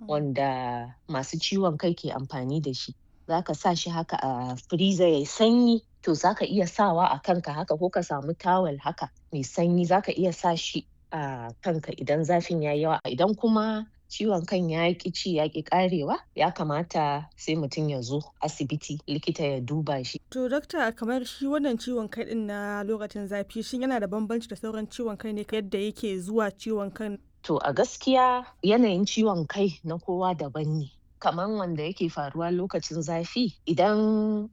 wanda masu ciwon kai ke amfani da shi. Za ka sa shi haka a freezer yayi sanyi to za ka iya sawa a kanka haka ko ka samu tawel haka mai sanyi za ka iya sa shi a kanka idan zafin ya yi yawa. Idan kuma ciwon kan ya ƙi ci ya ƙi ƙarewa ya kamata sai mutum ya zo asibiti likita ya duba shi. To dakta kamar shi wannan ciwon kai ɗin na lokacin zafi shin yana da bambanci da sauran ciwon kai ne yadda yake zuwa ciwon kan? To a gaskiya yanayin ciwon kai na kowa daban ne. Kaman wanda yake faruwa lokacin zafi idan